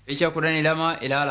Fiicha kudhanii lama ilaala.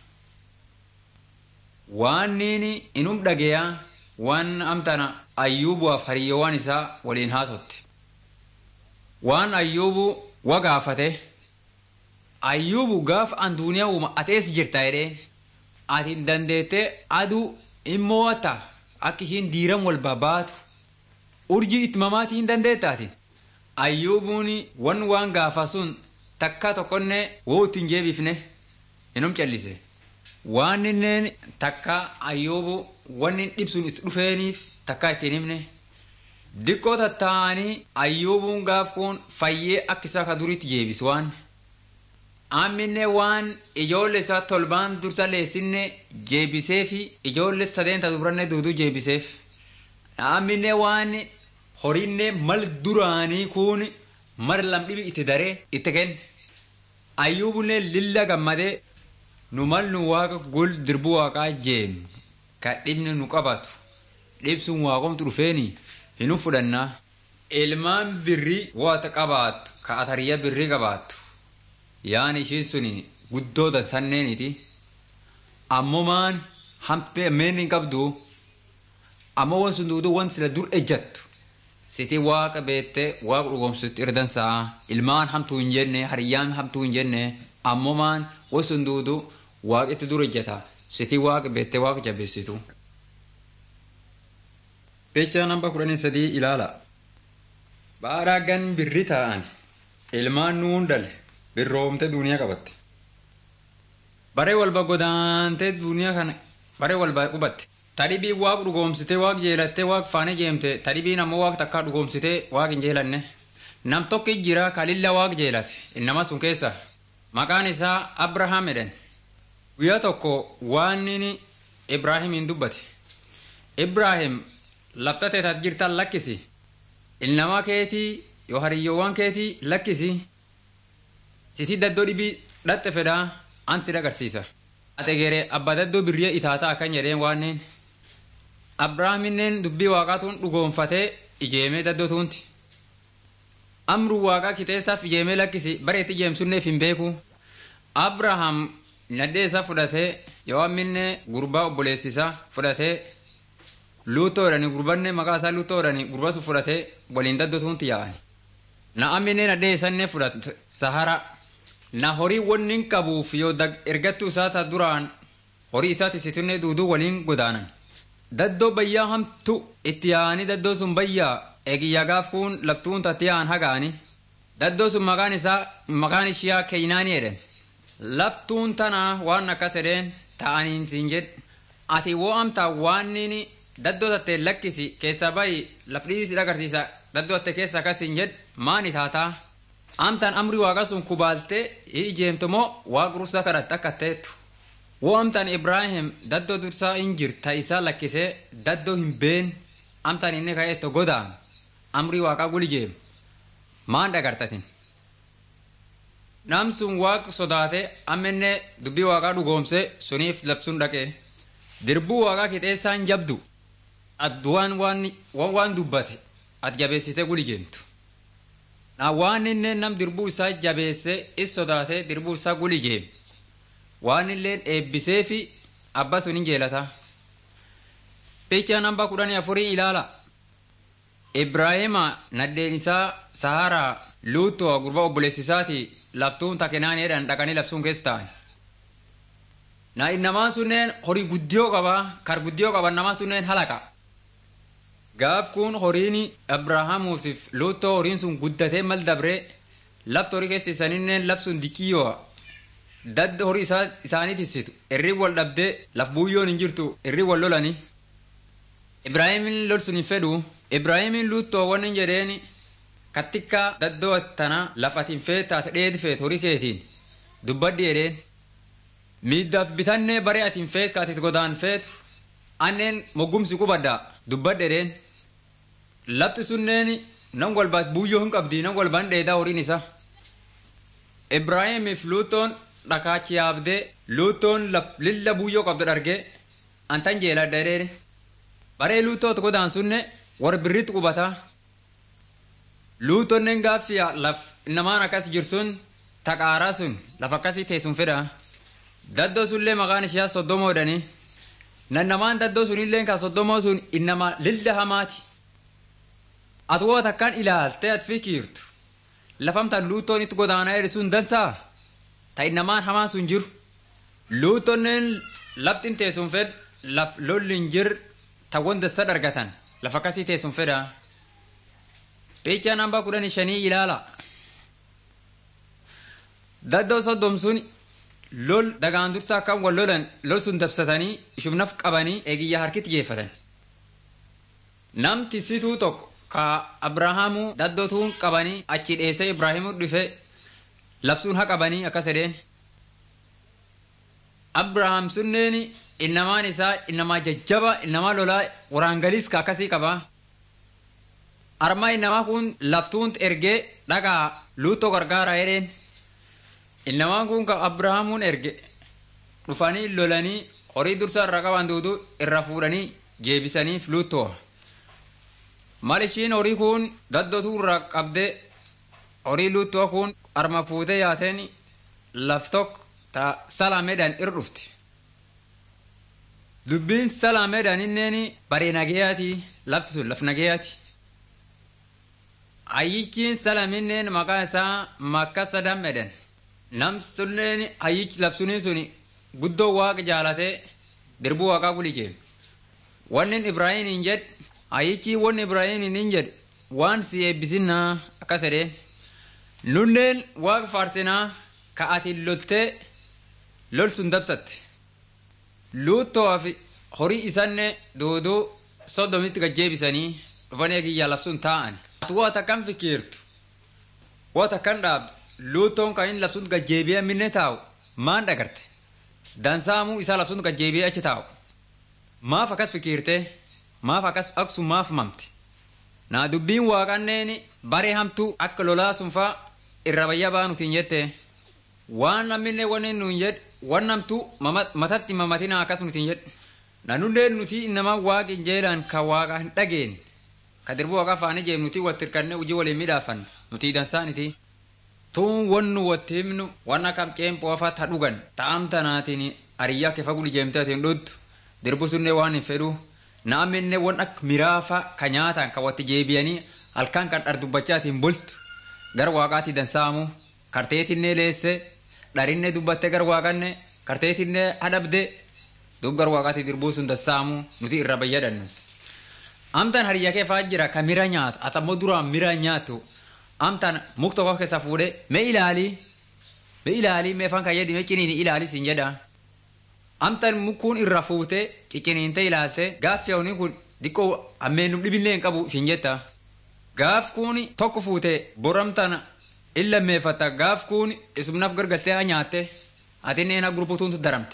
Waan niini inum dhageeyaa waan amtana ayyuubuwaaf hariyoowwan isaa waliin haasotte. Waan ayyuubu wa gaafate. Ayyuubu gaaf an duuniyaa uuma atees jirta jedheen. Ati dandeettee aduu immoo wata akka ishiin diiram wal babaatu. Urjii itti mamaatii hin dandeettaatin. Ayyuubuun wan waan gaafa sun takka tokkonne woo ittiin jeebifne inum callise. Waan inneen takka ayyuubu wanni dhibsuun itti dhufeeniif takka ittiin himne. Diqqoo tattaa'anii ayyuubuun gaaf kun fayyee akka isaa ka duriitti jeebisu waan. Amminne waan ijoollee isaa tolbaan dursa leessinne jeebisee fi ijoollee sadeenta dubaranne duuduu jeebiseef. Amminne waan horiinne mal duraanii kun mar lamdhibi itti daree itti kenne. Ayyuubunne lilla gammadee nu mal nu waaqa gul dirbuu waaqaa jeenu ka dhibni nu qabatu dhibsuun waaqomtu dhufeeni hinu fudhannaa. Ilmaan birrii waata qabaattu ka atariyya birrii qabaattu. Yaan ishiin suni guddoo dansanneeniiti. Ammoo maan hamtee meen hin qabdu. Ammoo wan sun duuduu wan sila dur ejjattu. Siti waaqa beettee waaqa dhugoomsutti irdansaa ilmaan hamtuu hin jenne hariyyaan hamtuu hin jenne ammoo maan wan sun duuduu waaqetti dur ejjata. Siti waaqa beettee waaqa jabeessitu. Fiicha namba kudhanii sadii ilaala. Baadhaa gan birri taa'an ilmaan nuun dale. birroomte duniyaa qabatte. Baree walba godaantee duniyaa kana baree walba qubatte. Tadhibii waaq dhugoomsitee waaq jeelattee waaq faane jeemte tadhibiin ammoo waaq takkaa dhugoomsitee waaq hin jeelanne. Nam tokko jira kalilla waaq jeelate innama sun keessa. Maqaan isaa Abrahaam jedhan. Guyyaa tokko waan inni Ibraahimiin dubbate. Ibraahim labsatee tat jirtan lakkisi. Ilnamaa keetii yoo hariyyoowwan keetii lakkisi. Siti daddoo dhibii dhatte fedhaa an si agarsiisa. Ate geeree abbaa daddoo birriya itaataa akkan jedheen waanneen. Abrahaaminneen dubbii waaqaatuun dhugoonfatee ijeemee daddoo tuunti. Amruu waaqaa kiteessaaf ijeemee lakkisi bareetti ijeemsunneef hin beeku. Abrahaam nadhee isaa fudhatee yoo amminne gurbaa obboleessisaa fudhatee luuttoo jedhanii gurbanne maqaa isaa luuttoo jedhanii gurba sun fudhatee waliin daddoo tuunti yaa'ani. Na amminne nadhee isannee fudhate sahara. na horii wannin qabuuf yoo ergattuu isaata duraan horii isaati situnne duuduu waliin godaanan. Daddoo bayyaa hamtu itti yaa'anii daddoo sun bayyaa eegiyyaa gaaf kun laftuun tatti yaa'an hagaani. Daddoo sun maqaan isaa maqaan ishiyaa Keynaanii jedhan. Laftuun tanaa waan akkas jedheen ta'aniin siin jedhe. Ati woo amtaa waan inni daddoo tattee lakkisi keessaa bayi lafdhiisi agarsiisa daddoo tattee keessa akkas siin jedhe maani taataa? amtaan amri waaqa sun kubaaltee ijeemtu moo waaqa dursaa kadhatte akka ta'etu. Woo amtaan Ibraahim daddoo dursaa hin jirta isaa lakkisee daddoo hin been amtaan inni ka'eetto godaan amri waaqaa gul ijeemu. Maan dhagartatin? Nam sun waaqa sodaatee ammenne dubbii waaqaa dhugoomsee suniif labsuun dhaqee. Dirbuu waaqaa kixeessaan jabdu. Adduwaan waan waan dubbate ati jabeessitee gul ijeemtu. Na waan inni nam dirbuu isaa jabeesse is sodaatee dirbuu isaa gul ijeeme. Waan illeen eebbisee fi abba sun hin jeelata. Fiicha namba kudhanii afurii ilaala. Ibraahima naddeen isaa Saharaa Luutoo gurba obboleessisaati laftuun takenaan jedhan dhaqanii labsuun keessa ta'an. Na namaan sunneen horii guddiyoo qabaa kar guddiyoo qaban namaan sunneen halaqa. Gaaf kun horiin Abrahaamuutiif luuttoo horiin sun guddatee mal dabree lafti horii keessa isaaninneen labsuun dikiyyoo dadda horii isaanii tissitu irri wal dhabdee laf buuyyoon hin jirtu irri wal lolani. Ibraahimin lol sun hin fedhu Ibraahimin luuttoo waan hin jedheen kattikka daddoo tana lafatiin feet taate dheedi feet horii keetiin dubbaddi jedheen. Miiddaaf bitannee baree atiin feet kaatit godaan feetu anneen moggumsi qubadda dubbadde jedheen. Lafti sunneen nan walbaat buuyyoo hin qabdi nan walbaan dheedaa horiin isa. Ibraahimiif luutoon dhakaachi yaabdee luutoon lilla buuyyoo qabdu dhargee antan jeeladha jedheen. Baree luutoota godaan sunne warra birritti qubataa. Luutonnen gaaffii laf namaan akkas jirsun taqaaraa sun lafa akkasii teessuun fedha. Daddoo sunillee maqaan ishee soddomoodhani. Nannamaan daddoo sunillee kan soddomoo sun innama lilla hamaati. Ati woo takkaan ilaaltee ati fikiirtu. Lafamtaan luuttoon itti godaanaa jedhe sun dansaa. Ta innamaan hamaan sun jiru. Luuttonneen laftin teessuun fedha laf lolli hin jir ta wanta sad argatan lafa akkasii teessuun fedha. Peechaa nambaa kudhan shanii ilaala. Daddoo soddom sun lol dagaan dursaa kan wal lolan lol sun dabsatanii ishumnaf qabanii eegiyyaa harkitti geeffatan. Namti situu tokko ka Abrahaamuu daddootuun qabanii achi dheessee Ibraahiimuu dhufe labsuun haa qabanii akkas jedheen. Abrahaam sunneen innamaan isaa innamaa jajjaba innamaa lolaa waraangaliis ka akkasii qaba. Armaa innamaa kun laftuunt ergee dhagaa luuttoo gargaara jedheen. Innamaan kun ka Abrahaamuun erge dhufanii lolanii horii dursa irra qaban duudu irra fuudhanii jeebisaniif luuttoo. Mal ishiin horii kun daddootuu irraa qabdee horii luuttoo kun arma fuutee yaateen laf tokko ta salaameedhaan irra dhufti. Dubbiin salaameedhaan inneen baree nageeyaati lafti sun laf nageeyaati. Hayyichiin salaminneen maqaa isaa makka sadammeedhaan. Nam sunneen hayyichi labsunii sun guddoo waaqa jaalatee dirbuu waaqaa guli jee. Wanni Ibraahiim hin jedhe hayyichi wanni Ibraahiim hin jedhe waan si eebbisinnaa akkas jedhee. Nunneen waaqa faarsinaa ka ati loltee lol sun dabsatte. Luuttoo fi horii isanne duuduu soddomitti gajjeebisanii dhufanii eegiyyaa labsuun taa'an. Ati waa takkan fikiirtu. Waa takkan dhaabdu. Luuttoon kan inni labsuun gajjeebi'ee minne taa'u maan dhagarte. Dansaamuu isaa labsuun gajjeebi'ee achi taa'u. Maaf akkas fikiirtee maaf akkas aksu maaf mamte. Naa dubbiin waaqanneen baree hamtuu akka lolaa sunfaa irra bayya baanutiin jette. Waan namni wanni nuun jedhe waan namtuu matatti mamatina akkas nutiin jedhe. Nanunneen nuti nama waaqi jeelaan kan waaqa hin dhageenye. Ka dirbuu waaqa faanii jeem nuti walitti hirkannee hojii waliin midhaafan nuti dansaaniti. Tuun wannu watti himnu waan akka ceempoo afaa ta dhugan ta'am tanaatiin ariyyaa kefa guli jeemtee atiin dhuttu dirbu sunnee waan hin fedhu naaminne waan akka miraafa ka nyaatan ka watti jeebiyanii halkan kan dhardubachaatiin bultu gara waaqaatti dansaamu karteetinnee leesse dharinne dubbatte gara waaqanne karteetinnee hadhabde dub gara waaqaatti dirbuu sun dansaamu nuti irra bayyadannu. Amtaan hariyyaa keefaa jira ka mira nyaata atammoo duraan mira nyaatu amtaan muk tokko keessa fuudhee mee ilaalii mee ilaalii mee fan kayyadi mee ciniini ilaalii siin jedha. Amtaan mukuun irra fuutee cicciniintee ilaalte gaaffi hawni kun xiqqoo ammeenum dhibillee hin qabu siin jetta. Gaaf kun tokko fuutee boramtaan illa meeffatta gaaf kun isumnaaf gargaltee haa nyaatte atinneen haa gurbutuuntu daramte.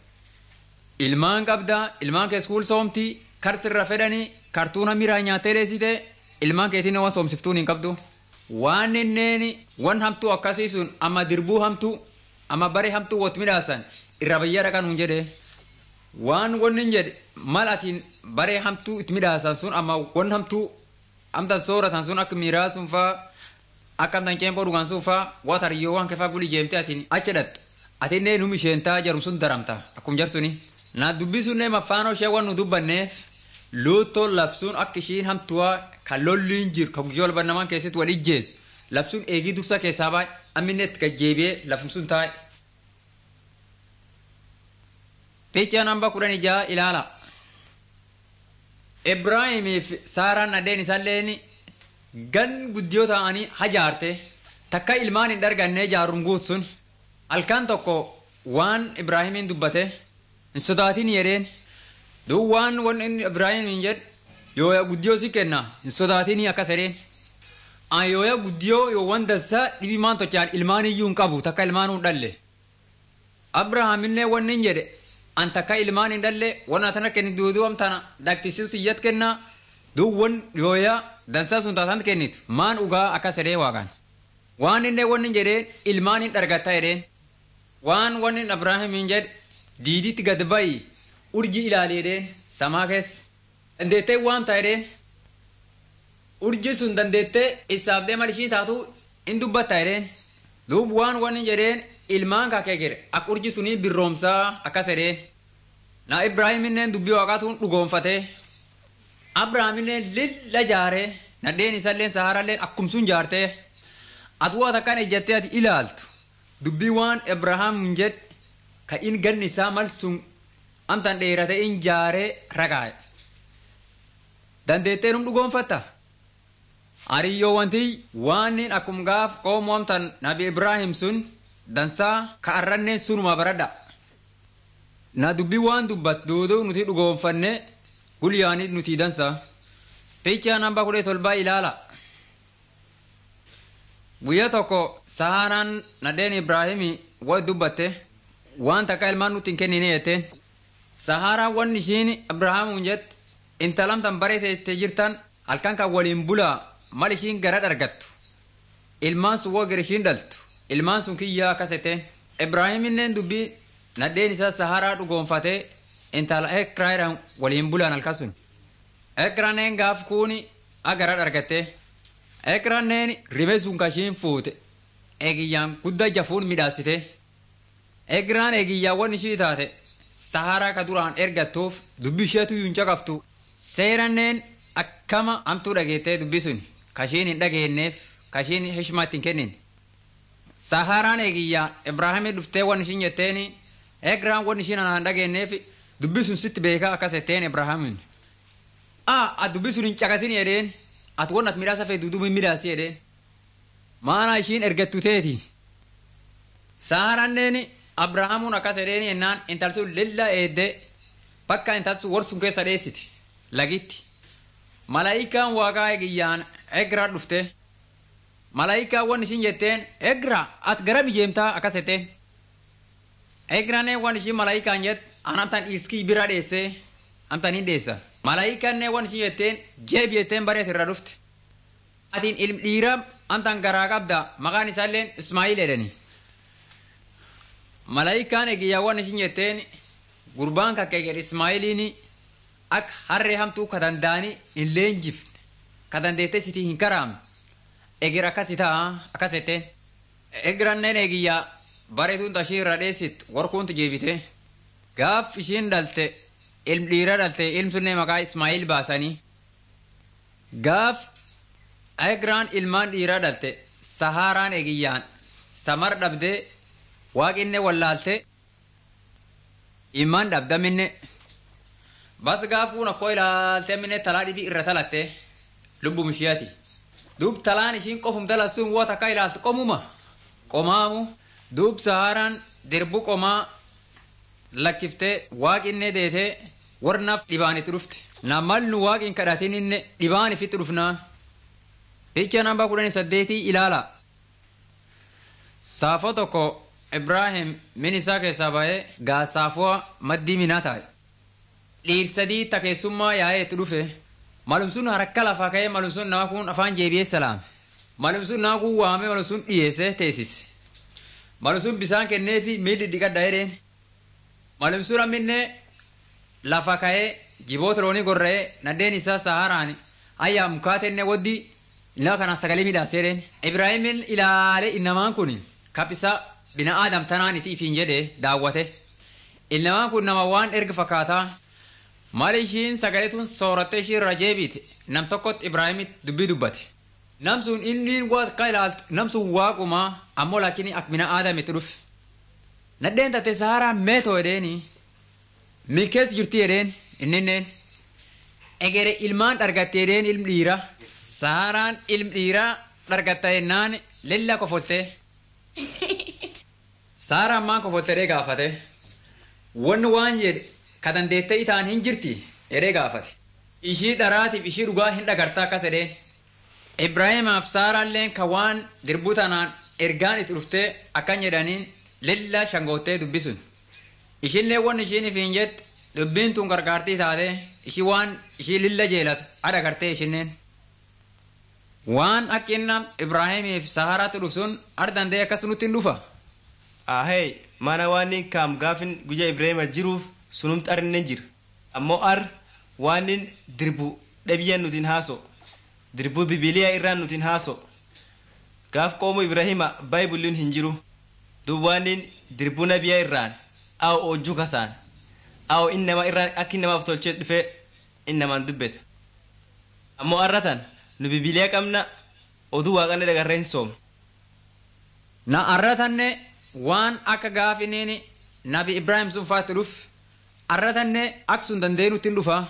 Ilmaan qabdaa ilmaan kee iskuul soomtii karsirra fedhanii kartuuna miraa nyaattee dheessite ilmaan keetiin waan soomsiftuun hin qabdu. waan inneen wan hamtuu akkasii sun amma dirbuu hamtuu amma baree hamtuu wot midhaasan irra bayyaa dhaqan hun jedhe waan wanni hin jedhe mal atiin baree hamtuu itti midhaasan sun amma wan hamtuu amtan sooratan sun akka miiraa sun faa akka amtan ceempoo dhugan sun faa waa tariyyoo waan kefaa guli jeemte atiin achi dhattu atinnee num isheentaa jarum sun daramta akkum jarsuni naa dubbii sunnee maffaanoo ishee wan nu dubbanneef luuttoo labsuun akka ishiin hamtuwaa kan lolliin jiru kan guyyoo walba namaan keessatti wal ijjeessu labsuun eegii dursa keessaa baay'e amminne itti gajjeebi'ee lafum sun taa'e. Fiichaa namba kudhan ijaa ilaala. Ibraahimii fi Saaraan addeen isaalleen gan guddiyoo ta'anii hajaarte takka ilmaan hin darganne jaaruun guutsun halkan tokko waan Ibraahimiin dubbate hin sodaatin jedheen duu waan wanni Ibraahimiin jedhe yooya guddiyoo si kenna hin sodaatinii akkas jedheen. An yooya guddiyoo yoo waan dansaa dhibii maan tochaan ilmaan iyyuu hin qabu takka ilmaan hin dhalle. Abrahaamillee wanni hin jedhe an takka ilmaan hin dhalle wana tana kenni duuduu amtana dhaktisiisu siyyat kenna duu wan yooya dansaa sun taataan kennit maan ugaa akkas jedhee waaqaan. Waan inni wanni jedheen ilmaan hin dhargatta jedheen. Waan wanni Abrahaam hin jedhe diiditti gad bayi urji ilaali jedheen samaa keessa. dandeettee waan ta'edheen urji sun dandeettee isaaf deemal ishii taatu in dubbatta jedheen duub waan wanni jedheen ilmaan kakee gere ak urji sunii birroomsaa akkas edheen na ibraahiminneen dubbii waaqaatuun dhugoonfatee abrahaamilleen lilla jaaree nadheen isalleen saharalleen akkumsun jaartee atuu takkan ejjattee ati ilaaltu dubbii waan abrahaam jedh ka in ganni isaa mal sun amtan dheerate in jaaree ragaa'e dandeettee num dhugoonfatta ariyyoo wanti waanin akkum gaaf qoomoo amtan nabi ibraahim sun dansaa ka arranneen sunuma baradha na dubbii waan dubbat duuduu nuti dhugoonfanne gulyaanii nuti dansa picha namba kudha tolbaa ilaala guyyaa tokko saharaan nadheen ibraahimi wa dubbatte waan takka ilmaan nutti hin kennine jetteen saharaan wan ishiin abrahaamuun jette intalamtan bareete jirtan halkan kan waliin bulaa mal ishiin gara dhargattu ilmaan sun woo gara ishiin dhaltu ilmaan sun kiyyaa akkas jetteen ibraahiminneen dubbii nadheen isaa saharaa dhugoonfatee intala ekraayidhaan waliin bulaan halkasun ekraneen gaaf kuuni agara dhargatte ekraneen rime sun kashiin fuute eegiyyaan gudda jafuun midhaasite egraan eegiyyaawwan ishii taate saharaa ka duraan ergattuuf dubbi isheetu yuun caqaftu seeranneen akkama amtuu dhageettee dubbi sun kashiin hin dhageenneef kashiin hishmaatti hin kennin saharaan eegiyyaa ibraahimii dhuftee wan ishiin jetteeni egraan wan ishiin anaan dhageenneef dubbi sun sitti beekaa akkas jetteen ibraahimin aa at dubbi sun hin caqasin jedheen at won at midhaasa fee dudubu hin midhaasi jedheen maana ishiin ergattu teeti saaranneen abrahaamuun akkas jedheen yennaan intal sun lilla eedde bakka intal sun warsun keessa dheessiti lagitti malaayikaan waaqaa egiyyaan egraa dhufte malaayikaan wan ishiin jetteen egra at gara biyyeemtaa akkas jetteen egraanee wan ishiin malaayikaan jett an amtan iskii bira dheesse amtan hin dheessa malaayikanne wan ishiin jetteen jeeb jetteen bareet irra dhufte atiin ilm dhiira amtan garaa qabda maqaan isaalleen ismaa'il jedhani malaayikaan egiyyaa wan ishiin jetteen gurbaan kakkeeger ismaa'iliin ak harree hamtuu ka danda'anii hin leenjifne ka dandeettee sitii hin karaamne eger akkasi ta'a akkas jetteen egiranneen egiyyaa bareetuun tashii irra dheessit warkuuntu jeebite gaaf ishiin dhalte ilm dhiira dhalte ilm sunne maqaa ismaa'il baasanii gaaf egraan ilmaan dhiiraa dhalte sahaaraan egiyyaan samar dhabdee waaqinne wallaalte ilmaan dhabdaminne bas gaafuun akkoo ilaalte minne talaa dhibii irra talatte lubbum ishiyaati duub talaan ishiin qofum talassuun woo takka ilaalte qomuma qomaamu duub sahaaraan dirbu qomaa lakkiftee waaqinne deetee warnaaf dhibaanitti dhufte namal nu waaqin kadhatininne dhibaan ifitti dhufnaa ficha namba kudhanii saddeetii ilaala saafoo tokko ibraahim min isaa keessaa ba'ee gaasaafuwa maddii minaa taa'e dhiirsadii takeessummaa yaa'eetti dhufe malumsun harka lafaa ka'ee malumsun nama kun afaan jeebiyee salaame malumsun nama kun waamee malumsun dhiyeessee teessise malumsun bisaan kenneefi miilli dhiqadha jedheen malumsun amminne lafa ka'ee jiboota loonii gorra'ee nadheen isaa saharaan ayyaa mukaatenne waddi ilaa kanaan sagalee midhaasee jedheen ibraahimin ilaalee innamaan kun kapisa bina aadam tanaan iti ifiin jedhe daawwate ilnamaan kun nama waan erga fakkaataa maal ishiin sagalee tun soorattee ishii irra jeebiite nam tokkotti ibraahimit dubbii dubbate nam sun inni waaqa ilaaltu nam sun waaqumaa ammoo laakiin ak bina aadam itti dhufe nadheen tate saharaa meetoo jedheeni milkees jirti jedheen inninneen egere ilmaan dhargatte jedheen ilm dhiira saharaan ilm dhiiraa dhargatta jennaan lilla kofolte saara ammaan kofolte jedhee gaafate wanni waan jedhe ka dandeettee itaan hin jirti jedhee gaafate ishii dharaatiif ishii dhugaa hin dhagartaa akkas jedheen ibraahimaaf saaraalleen ka waan dirbuu tanaan ergaan itti dhuftee akkan jedhaniin lilla shangoottee dubbisun ishiillee wanni ishiin ifiin jette dubbiin tun gargaartii taate ishii waan ishii lilla jeelata ada gartee ishinneen waan akkinna ibraahimiif saharaatti dhufsun ar dandee akkas nutti hin dhufa ahee mana waan kaam gaafin guyyaa ibraahima jiruuf sunumti arinnen jira ammoo ar waan dirbu dhabiyyan nutin haaso dirbu bibiliyaa irraan nutin haaso gaaf qoomu ibrahima baayibulliin hin jiru duwwaanin dirbu nabiyaa irraan aw ojjuu kasaan aw innama irraan akka innamaaf tolchee dhufee innamaan dubbete ammoo arratan nu bibiliyaa qabna oduu waaqanne dagarree hin soomne Na arratanne waan akka gaafiniin nabi Ibrahim sun faatti dhuf arratanne akka sun dandeenyutti hin dhufa.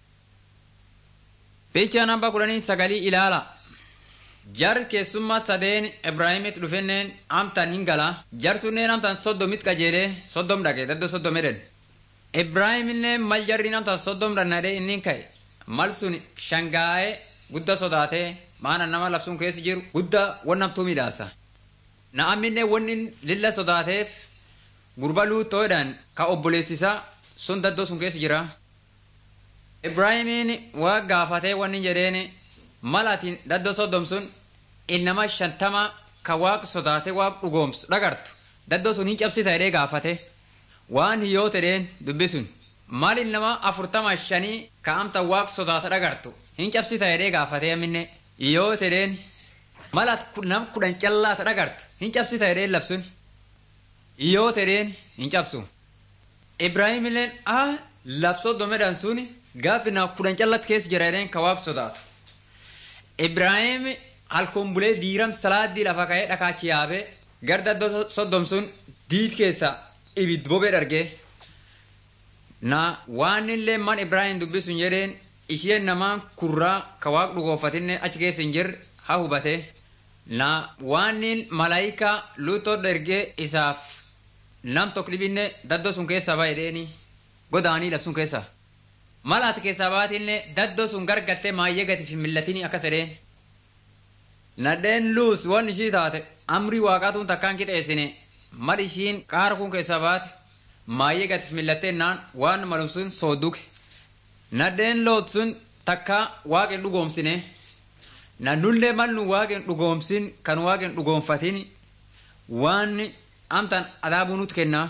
Fiichaa namba kudhanii sagalii ilaala. Jar keessummaa sadeen Ibraahimitti dhufenneen amtaan hin gala. Jar sunneen amtaan soddomit qajeelee soddom dhaqe daddo soddom edhen. Ibraahimillee mal jarriin amtaan soddom dhannadee inni ka'e. Mal sun shangaa'ee gudda sodaatee maana nama labsuun keessa jiru gudda wannamtuu midhaasa. Na'amminne wanni lilla sodaateef gurba luuxoodhaan ka obboleessisaa sun daddoo sun keessa jira. Ibraahimiin waa gaafatee wanni jedheen malaatiin daddoo soddom sun innama shantama ka waaq sodaate waaq dhugoomsu dhagartu daddoo sun hin cabsita jedhee gaafate waan hiyyoo tedheen dubbi sun maal innama afurtama shanii ka amta waaq sodaate dhagartu hin cabsita jedhee gaafate amminne hiyyoo tedheen malaat nam kudhan callaata dhagartu hin cabsita jedheen labsun hiyyoo tedheen hin cabsu Ibraahimilleen ah labsoo domedhaan suni gaafi na kudhan callatti keessa jira jedheen ka waaq sodaatu. Ibraahim halkan bulee diiram salaaddii lafa ka'ee dhakaachi yaabee gara daddoo soddom sun diid keessa ibid bobee dhargee. Na waan illee man Ibraahim dubbisuun jedheen isheen namaan kurraa ka waaq dhugoofatinne achi keessa hin jirre haa hubate. Na waan malaayikaa luutoo dhargee isaaf nam tokko dhibinne daddoo sun keessa baay'eedheeni godaanii labsuun keessa. Malaati keessaa baatinne daddoo sun gargaltee maayyee gati fi millatini akkas jedheen. Nadheen luus waan ishii taate amrii waaqaatuun takkaan qixeessine mal ishiin qaara kun keessaa baate maayyee gati fi millattee naan waan malum sun soodduke. Nadheen loot sun takkaa waaqen dhugoomsine. Nannullee mal nu waaqen dhugoomsin kan waaqen dhugoomfatin waan amtan adaabuu nuti kennaa.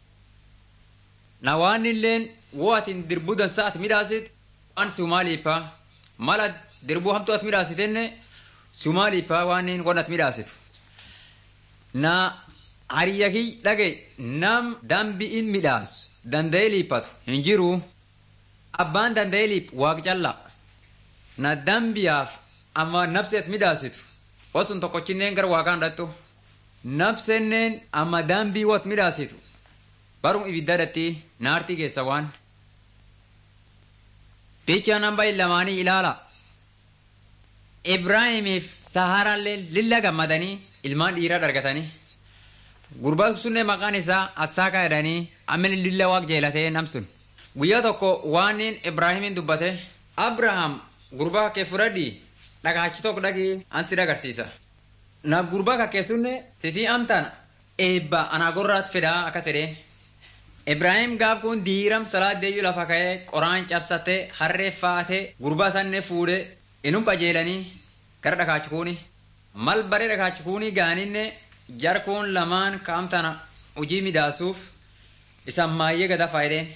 Na waan illeen woo atin dirbuu dansaa ati midhaasit waan sumaaliippaa mala dirbuu hamtuu ati midhaasitenne sumaaliippaa waan waan ati midhaasitu. Na ariyyakii dhage nam dambi'in midhaasu danda'ee liiphatu hin jiru. Abbaan danda'ee liiphu waaq callaa. Na dambiyaaf amma nafsi ati midhaasitu wasun tokkochinneen gara waaqaan dhattu. Nafsenneen amma dambii wat midhaasitu. Barum ibiddadatti naartii keessa waan. Fiichaa namba lamaanii ilaala. Ibraahimiif Saharaallee lilla gammadanii ilmaan dhiiraa dargatanii. Gurbaa sunne maqaan isaa Assaakaa jedhanii amma lilla waaq jeelatee namsun. Guyyaa tokko waan Ibraahimin dubbate Abrahaam gurbaa kee fudhadhii dhagaachi tokko dhagii ansi dagarsiisa. Na gurbaa kakkee sunne sitii amtaan eebba anaa gorraat fidaa akkas jedheen. Ibraahim gaaf kun diiram salaaddeeyyuu lafa ka'ee qoraan cabsatee harree faatee gurbaa sanne fuudhee inum qajeelanii gara dhakaachikuuni. Mal baree dhakaachikuuni gaaninne jarkuun lamaan kaamtana hojii midhaasuuf isaan maayyee gada faayideen.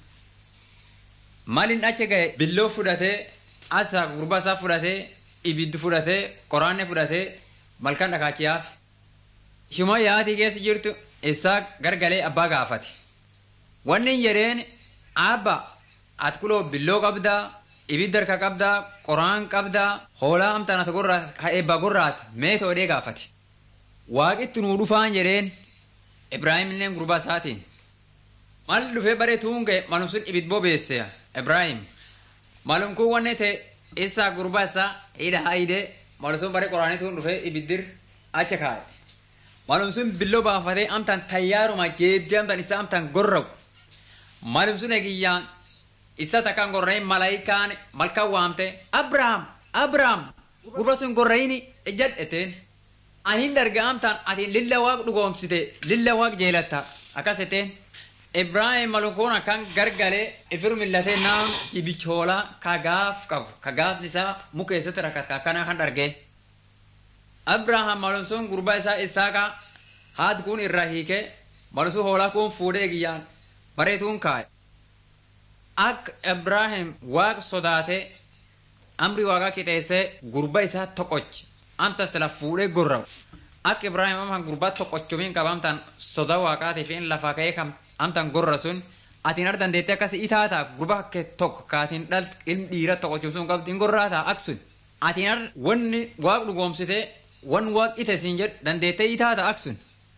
Malin achi ga'e billoo fudhatee asa gurbaa isaa fudhatee ibiddi fudhatee qoraanne fudhatee malkan dhakaachiyaaf. Ishuma yaatii keessa jirtu isaa gargalee abbaa gaafate. Wanni jedheen abba ati kuloo billoo qabdaa ibidda harka qabdaa qoraan qabdaa hoolaa amtaan ati gorraat eebbaa gorraat mee toodhee gaafate. Waaqitti nuu dhufaan jedheen Ibraahim illee gurbaa isaatiin. Mal dhufee bareetuun ga'e malum sun ibid bobeesse Ibraahim. Malum kun wanni ta'e isaa gurbaa isaa hidha haidee malum sun baree qoraaniituun dhufee ibiddir acha kaa'e. Malum sun billoo baafatee amtaan tayyaaruma jeebdee amtaan isaa amtaan gorra'u. Malum sun egiyyaan isa takkaan gorra'in malaayikaan malkaan waamte Abrahaam Abrahaam gurba sun gorra'ini jedheteen. Anin darga amtaan ati lilla waaq dhugoomsite lilla waaq jeelatta akkas jeteen. Ibraahim malukoon akkan gargalee ifir millatee naam kibichoolaa ka gaaf qabu ka gaafni isaa muka keessatti rakkata akkana kan dhargee. Abrahaam malum sun gurbaa isaa Isaaqa haati kun irraa hiikee malum hoolaa kun fuudhee giyyaan bareetuun kaa'e. Akka Ibraahim waaqa sodaatee amri waaqaa qixeessee gurba isaa toqochi amta sila fuudhee gorra'u akka ibraahim amtan gurbaa tokkochumiin qaba amtan soda waaqaatiif in lafa ka'ee kam amtan gorra sun atiin ar dandeettee akkas itaata gurbaa kee tokko kaatiin dhal ilmi dhiira tokkochumsuun qabdi in gorraata aksun atiin ar wanni waaq dhugoomsite wan waaq ite siin jedhu dandeettee itaata aksun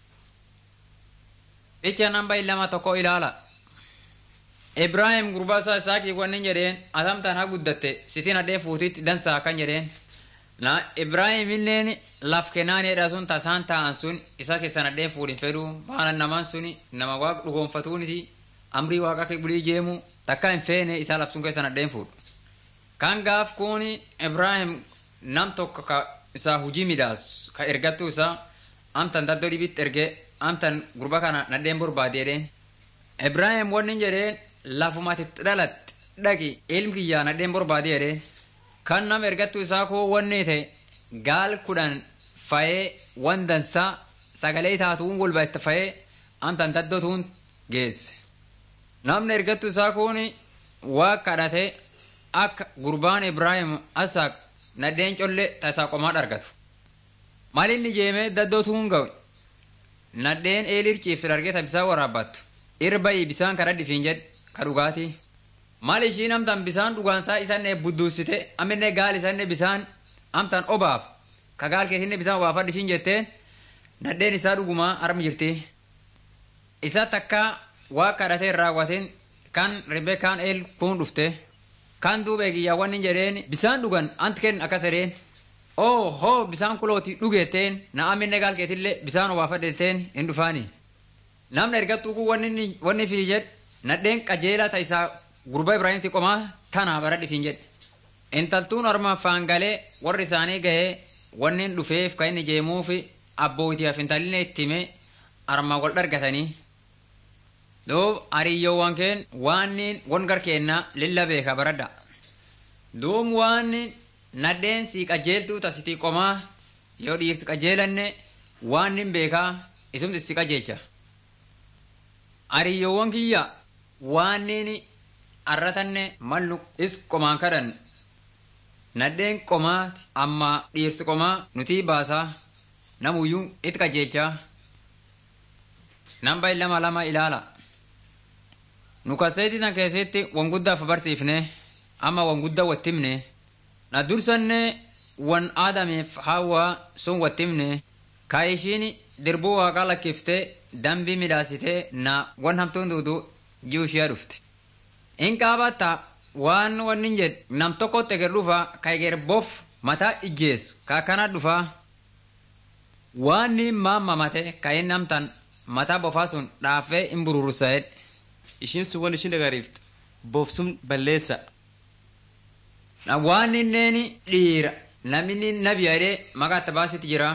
Icha namba lama tokko ilaala. Ibrahim gurbaa isaa isaakii wanni jedheen atamtaan haa guddatte sitiin hadhee fuutitti dansaa kan jedheen. Na Ibrahim illeen laf kennaanidha sun tasaan ta'an sun isa keessan hadhee fuudhin fedhu maana namaan suni nama waaq dhugoonfatuuniti amrii waaqa akka bulii jeemu takka hin feene isaa laf sun keessan hadheen fuudhu. Kan gaaf kuni Ibrahim nam tokko ka isaa hujii midhaasu ka ergattuu isaa amtan daddoo dhibitti ergee amtan gurba kana nadheen barbaadeedheen ibraahim wanni jedheen lafumatitti dhalatte dhaqi ilmi kiyyaa nadheen barbaadeedheen kan nam ergattu isaa koo wanni ta'e gaal kudhan fayee wan dansaa sagalee taatuun golba itti fayee amtan daddotuun geesse namni ergattu isaa kun waa kadhate akka gurbaan ibraahim asaaq nadheen colle tasaa qomaa argatu malinni jeemee daddootuun ga'u nadheen eelir ciiftu dargeta bisaan waraabbattu irba'i bisaan kara dhifiin jedh ka dhugaatii mal ishiin amtan bisaan dhugaansaa isanne budduusite aminne gaal isanne bisaan amtan obaaf ka gaal keessinne bisaan obaafadh ishiin jetteen nadheen isaa dhugumaa armi jirti isa takka waa kadhatee raawwatin kan ribekaan eel kun dhufte kan duuba eegiyyaawwan jedheen bisaan dhugan anti kenn akkas edheen oo hoo bisaan kulooti dhugeetteen na aminne gaal keetillee bisaan obaafadheetteen hin dhufaani namni ergattuu kun wanni fi jedh nadheen qajeelaa ta isaa gurba ibraahimti qomaa tanaa bara dhifiin jedhe intaltuun orma faangalee warri isaanii gahee wannin dhufeef ka inni jeemuufi abbootiyaaf intalinne ittime arma wal dhargatanii duub hariyyoowwan keen waannin won garkeennaa lilla beeka baradha duum waannin nadheen sii qajeeltuu tasitii qomaa yoo dhiirti qajeelanne waan nin beekaa isumti si qajeelcha hariyyoowwan kiyya waan nin arratanne mallu is qomaan kadhan nadheen qomaati amma dhiirsi qomaa nutii baasaa namuyyuu itti qajeelchaa namba lama lama ilaala nu kaseeti tan keessatti wan guddaaf barsiifne amma wan guddaa wattimne na dursanne wan aadameef hawaa sun wattimne ka ishiin dirbuu waaqaa lakkiftee dambii midhaasitee na wan hamtuun duudu ji'u ishee dhufte in qaabatta waan wannin jed nam tokkotti eger dhufa ka eger bof mataa ijjeessu ka akkana dhufa waan ni maammamate ka inni amtan mataa bofaa sun dhaafee in bururusa'edhe ishiin sun wan ishiin dagariifte boofsum balleessa na waan inneeni dhiira namni nabi jedhee maqaa itti baasitti jira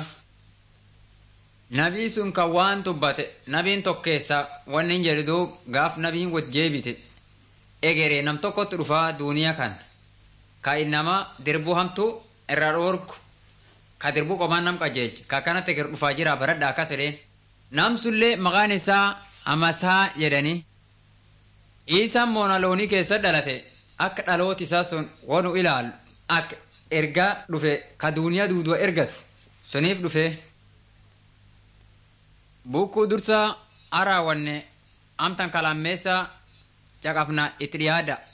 nabii sun kan waan tubbate nabiin tokkeessa wanni hin jedhu duub gaaf nabiin wot jeebite egeree nam tokkotti dhufaa duuniyaa kan ka innama dirbuu hamtu irra dhoorgu ka dirbuu qomaan nam qajeelchi ka akkanatti eger dhufaa jira baradha akkas jedheen nam sullee maqaan isaa amasaa jedhanii Iisaan moonaloonii keessa dhalate akka dhalooti isaa sun wanu ilaalu akka ergaa dhufe ka duuniyaa duuduwa ergatu suniif dhufe bukkuu dursaa araawwanne amtan kalammeessa caqafna itti dhiyaada